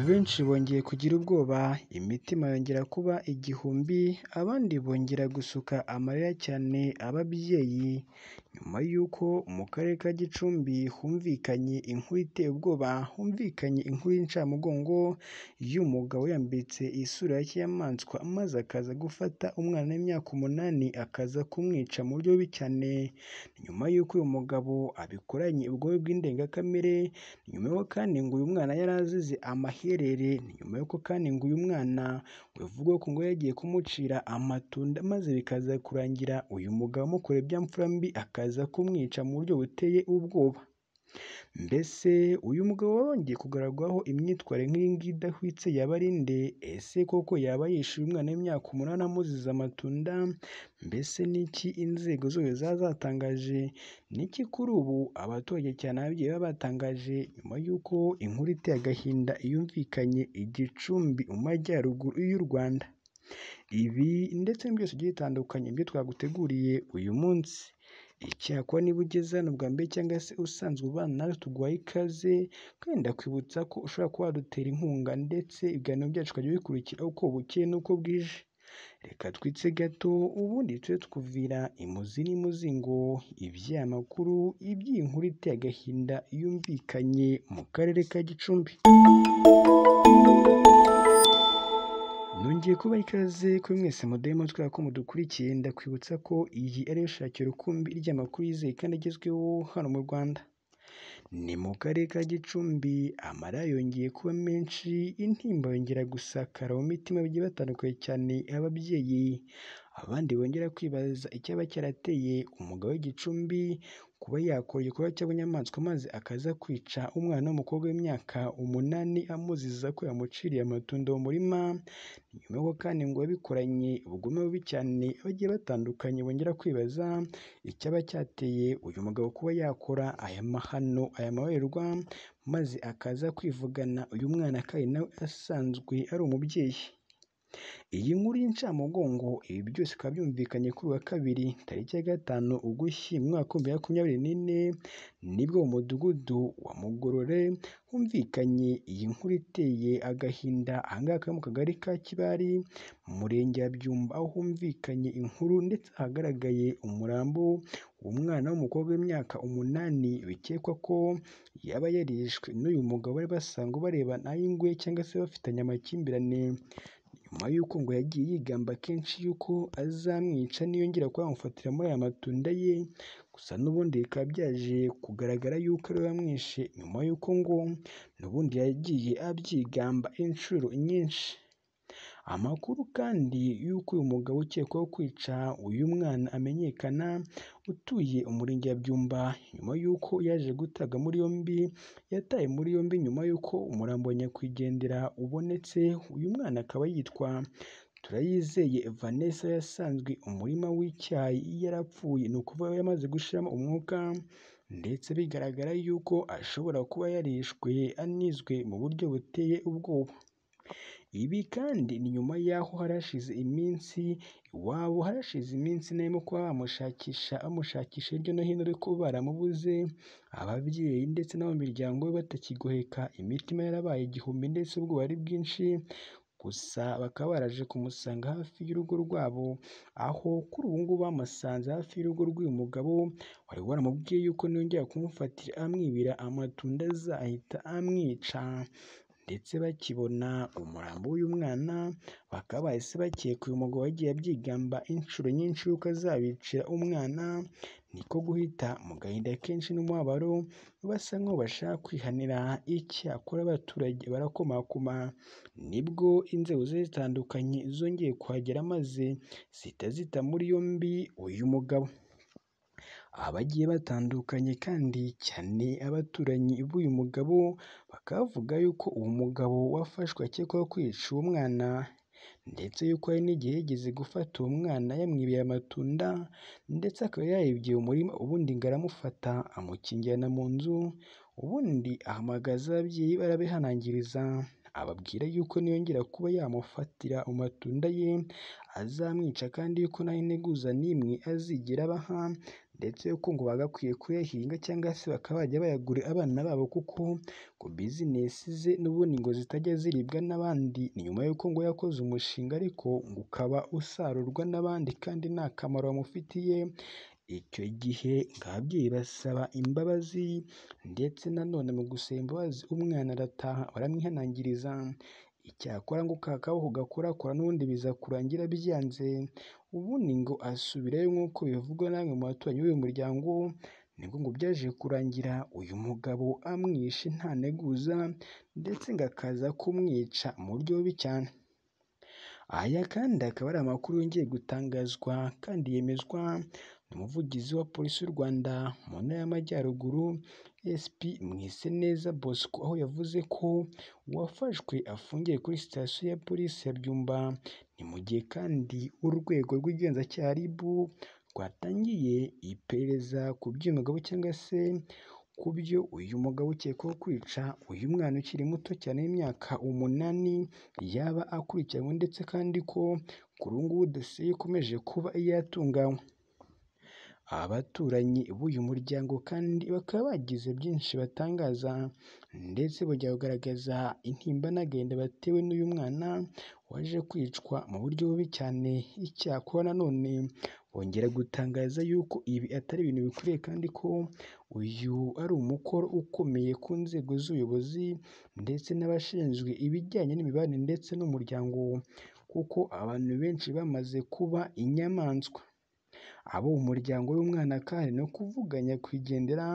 Abenshi bongeye kugira ubwoba, imitima yongera kuba igihumbi, abandi bongera gusuka amarira cyane ababyeyi, nyuma y'uko mu Karere ka Gicumbi humvikanye inkuru iteye ubwoba, humvikanye inkuru y'incamugongo y'umugabo wiyambitse isura ya kinyamaswa maze akaza gufata umwana w'imyaka umunani akaza kumwica mu buryo bubi cyane, ni nyuma y'uko uyu mugabo abikoranye ubugome bw'indengakamere, ni nyuma y'uko kandi ngo uyu mwana yari azize amaherere, ni nyuma y'uko kandi ngo uyu mwana bivugwa ko ngo yagiye kumucira amatunda maze bikaza kurangira uyu mugabo amukoreye bya mfura mbi akaza kumwica mu buryo buteye ubwoba, mbese uyu mugabo wongeye kugarurwaho imyitwarire nk'iyi ngiyi idahwitse yaba ari nde? Ese koko yaba yishuye umwana w'imyaka umunani amuziza amatunda? Mbese ni iki inzego zose zaba zatangaje? Ni iki kuri ubu abaturage cyane ababyeyi baba batangaje nyuma y'uko inkuru iteye agahinda yumvikanye i Gicumbi mu majyaruguru y'u Rwanda? Ibi ndetse n'ibindi byose bigiye bitandukanye nibyo twaguteguriye uyu munsi, icyakora niba ugeze hano bwa mbere cyangwa se usanzwe ubana natwe tuguhaye ikaze kandi ndakwibutsa ko ushobora kuba wadutera inkunga ndetse ibiganiro byacu ukajya ubikurikira uko bukeye n'uko bwije, reka twitse gato ubundi tujye tukuvira imuzi n'imuzingo iby'aya makuru, iby'iyi nkuru iteye agahinda yumvikanye mu Karere ka Gicumbi. Nongeye kubaha ikaze kuri mwese mudahe mutwe ko mudukurikiye, ndakwibutsa ko iyi ariyo shakiro rukumbi ry'amakuru yizewe kandi agezweho hano mu Rwanda. Ni mu Karere ka Gicumbi amarira yongeye kuba menshi, intimba yongera gusakara mu mitima bagiye batandukanye cyane ababyeyi, abandi bongera kwibaza icyaba cyarateye umugabo w'i Gicumbi kuba yakora igikorwa cy'abanyamaswa maze akaza kwica umwana w'umukobwa w'imyaka umunani amuziza ko yamuciriye amatunda mu murima, ni nyuma y'uko kandi ngo yabikoranye ubugome bubi cyane bagiye batandukanye bongera kwibaza icyaba cyateye uyu mugabo kuba yakora aya mahano, aya mabarirwa maze akaza kwivugana uyu mwana kandi na we asanzwe ari umubyeyi. Iyi nkuru y'incamugongo ibi byose bikaba byumvikanye kuri uyu wa kabiri tariki ya gatanu Ugushyingo umwaka w'ibihumbi bibiri na makumyabiri n'ine, nibwo mu mudugudu wa Mugorore humvikanye iyi nkuru iteye agahinda, aha ngaha akaba ari mu kagari ka Kibari mu murenge wa Byumba, aho humvikanye inkuru ndetse hagaragaye umurambo w'umwana w'umukobwa w'imyaka umunani bikekwa ko yaba yarishwe n'uyu mugabo bari basanzwe barebana ay'ingwe cyangwa se bafitanye amakimbirane, nyuma y'uko ngo yagiye yigamba kenshi y'uko azamwica niyongera kuba yamufatira muri aya matunda ye, gusa n'ubundi bikaba byaje kugaragara y'uko ari we wamwishe nyuma y'uko ngo n'ubundi yagiye abyigamba inshuro nyinshi. Amakuru kandi y'uko uyu mugabo ukekwaho kwica uyu mwana amenyekana, utuye umurenge wa Byumba, nyuma y'uko yaje gutabwa muri yombi, yatawe muri yombi nyuma y'uko umurambo wa nyakwigendera ubonetse, uyu mwana akaba yitwa Turayizeye Vanessa yasanzwe umurima w'icyayi yarapfuye, ni ukuvuga yamaze gushiramo umwuka ndetse bigaragara y'uko ashobora kuba yarishwe anizwe mu buryo buteye ubwoba. Ibi kandi ni nyuma y'aho hari hashize iminsi, iwabo hari hashize iminsi barimo kuba bamushakisha, bamushakisha hirya no hino ariko baramubuze, ababyeyi ndetse n'abo mu miryango ye batakigoheka, imitima yarabaye igihumbi ndetse ubwoba ari bwinshi, gusa bakaba baraje kumusanga hafi y'urugo rwabo, aho kuri ubu ngubu bamusanze hafi y'urugo rw'uyu mugabo wari waramubwiye y'uko niyongera kumufatira amwibira amatunda azahita amwica ndetse bakibona umurambo w'uyu mwana, bakaba bahise bakeka uyu mugabo yagiye abyigamba inshuro nyinshi y'uko azabicira umwana, niko guhita mu gahinda kenshi n'umubabaro basa nk'aho bashaka kwihanira, icyakora abaturage barakomakoma, nibwo inzego zigiye zitandukanye zongeye kuhagera maze zihita zita muri yombi uyu mugabo. Abagiye batandukanye kandi cyane abaturanyi b'uyu mugabo, bakaba bavuga y'uko uwo mugabo wafashwe akekwaho kwica uwo mwana ndetse y'uko hari n'igihe yigeze gufata uwo mwana yamwibeye amatunda ndetse akaba yayibye umurima, ubundi ngo aramufata amukingirana mu nzu, ubundi ahamagaza ababyeyi barabihanangiriza ababwira yuko niyongera kuba yamufatira mu matunda ye azamwica kandi yuko nta integuza n'imwe azigera abaha ndetse ko ngo bagakwiye kuyahinga cyangwa se bakaba bajya bayagura abana babo kuko ngo bizinesi ze n'ubundi ngo zitajya ziribwa n'abandi ni nyuma y'uko ngo yakoze umushinga ariko ngo ukaba usarurwa n'abandi kandi nta kamaro wamufitiye icyo gihe ngo ababyeyi basaba imbabazi ndetse nanone mu gusaba imbabazi umwana arataha baramwihanangiriza icyakora ngo ka kaboko gakorakora n'ubundi biza kurangira byanze ubundi ngo asubirayo nk'uko bivugwa n'amwe mu baturanyi b'uyu muryango nibwo ngo byaje kurangira uyu mugabo amwishe nta nteguza ndetse ngo akaza kumwica mu buryo bubi cyane aya kandi akaba ari amakuru yongeye gutangazwa kandi yemezwa n'umuvugizi wa polisi y'u Rwanda mu ntara y'amajyaruguru SP Mwiseneza Bosco aho yavuze ko uwafashwe afungiye kuri sitasiyo ya polisi ya Byumba ni mu gihe kandi urwego rw'igenzacyaha RIB rwatangiye iperereza ku by'umugabo cyangwa se ku byo uyu mugabo ukekwaho kwica uyu mwana ukiri muto cyane w'imyaka umunani yaba akurikiranywe ndetse kandi ko kuri ubu ngubu dosiye ikomeje kuba yatunganywa abaturanyi b'uyu muryango kandi bakaba bagize byinshi batangaza ndetse bajya kugaragaza intimba n'agahinda batewe n'uyu mwana waje kwicwa mu buryo bubi cyane icyakora nanone bongera gutangaza yuko ibi atari ibintu bikwiriye kandi ko uyu ari umukoro ukomeye ku nzego z'ubuyobozi ndetse n'abashinzwe ibijyanye n'imibanire ndetse n'umuryango kuko abantu benshi bamaze kuba inyamaswa abo umuryango w'umwana kandi no kuvuga nyakwigendera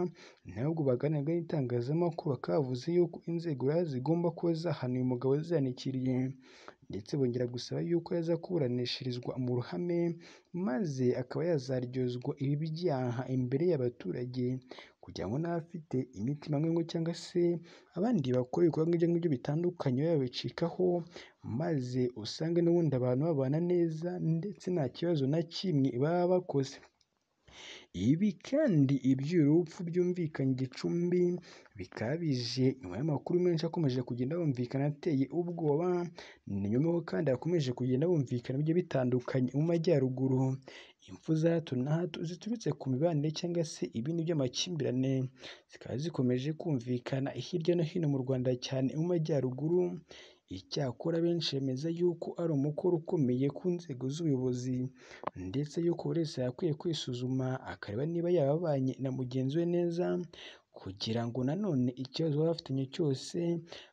nabwo baganiraga n'itangazamakuru bakaba bavuze yuko inzego zigomba kuba zahana uyu mugabo zizanikiriye ndetse bongera gusaba yuko yaza kuburanishirizwa mu ruhame maze akaba yazaryozwa ibi byaha imbere y'abaturage kugira ngo n'abafite imitimanama cyangwa se abandi bakora ibikorwa ibyo ngibyo bitandukanye babicikaho maze usange n'ubundi abantu babana neza ndetse nta kibazo na kimwe baba bakoze ibi kandi iby'uru rupfu byumvikanye igicumbi bikaba bije nyuma y'amakuru menshi akomeje kugenda yumvikana ateye ubwoba ni nyuma y'uko kandi hakomeje kugenda humvikana bigiye bitandukanye mu majyaruguru impfu za hato na hato ziturutse ku mibanire cyangwa se ibindi by'amakimbirane zikaba zikomeje kumvikana hirya no hino mu Rwanda cyane mu majyaruguru icyakora benshi bemeza yuko ari umukoro ukomeye ku nzego z'ubuyobozi ndetse yuko buri wese yakwiye kwisuzuma akareba niba yarabanye na mugenzi we neza kugira ngo nanone ikibazo baba bafitanye cyose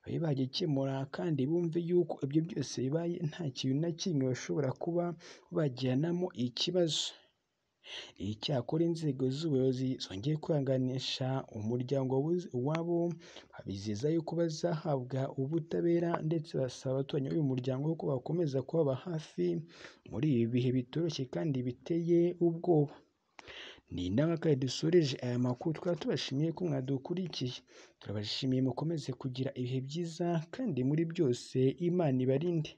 babe bagikemura kandi bumve yuko ibyo byose bibaye nta kintu na kimwe bashobora kuba bagiranamo ikibazo icyakora inzego z'ubuyobozi zongeye kwihanganisha umuryango wabuze uwabo babizeza yuko bazahabwa ubutabera ndetse basaba abaturanyi b'uyu muryango ko bakomeza kubaba hafi muri ibi bihe bitoroshye kandi biteye ubwoba ni inama kandi dusoreje aya makuru twaba tubashimiye ko mwadukurikiye turabashimiye mukomeze kugira ibihe byiza kandi muri byose imana ibarinde